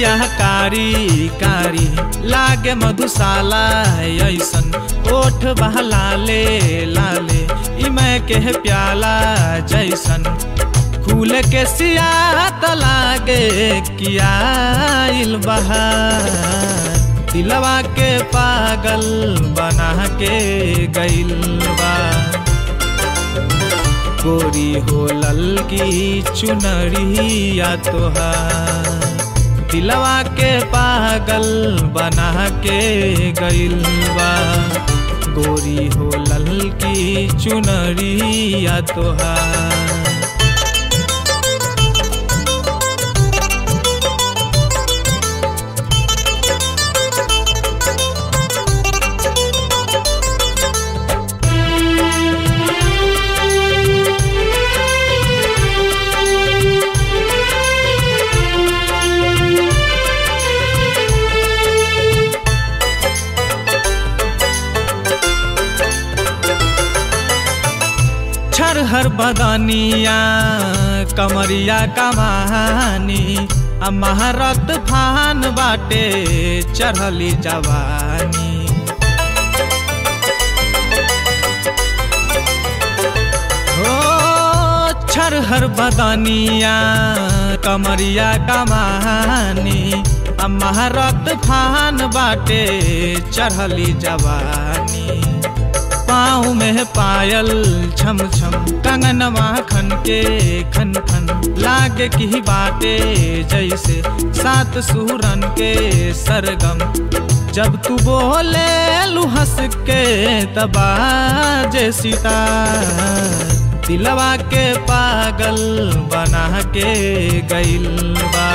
अखिया कारी कारी लागे मधुशाला ऐसन ओठ बहलाले लाले इमै के प्याला जैसन फूल के सियात लागे किया बहार दिलवा के पागल बना के गइल बा गोरी हो ललकी चुनरिया तोहार दिलवा के पागल बना के गइल बा गोरी हो ललकी चुनरिया तोहार हर बदनिया कमरिया कमानी महारत फान बाटे चढ़ली जवानी हो छर हर बदनिया कमरिया कमानी महारत फान बाटे चढ़ली जवानी पाँव में पायल छम छम कंगनवा खन के खन खन लागे की बाटे जैसे सात सुरन के सरगम जब तू बोले लू हंस के तबाजे सीता दिलवा के पागल बना के गइल बा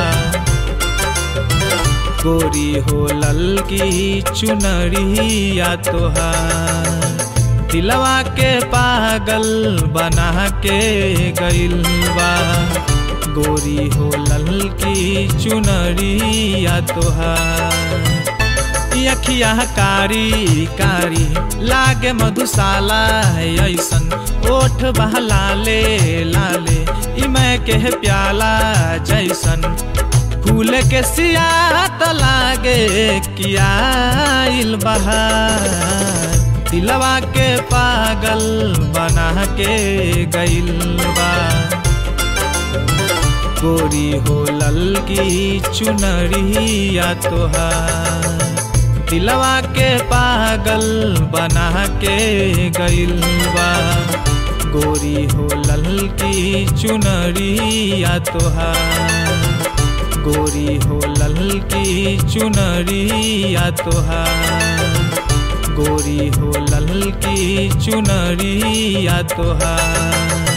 गोरी हो ललकी चुनरिया तोहार दिलवा के पागल बना के गइल बा गोरी हो ललकी चुनरिया तोहार अखिया कारी कारी लागे मधुशाला ऐसन ओठ बहलाले लाले इमै के प्याला जैसन फूल के सियात लागे किया बहार दिलवा के पागल बना के गइल बा गोरी हो ललकी चुनरिया तोहार दिलवा के पागल बना के गइल बा गोरी हो ललकी चुनरिया तोहार गोरी हो ललकी चुनरिया तोहार गोरी हो ललकी चुनरिया तोहार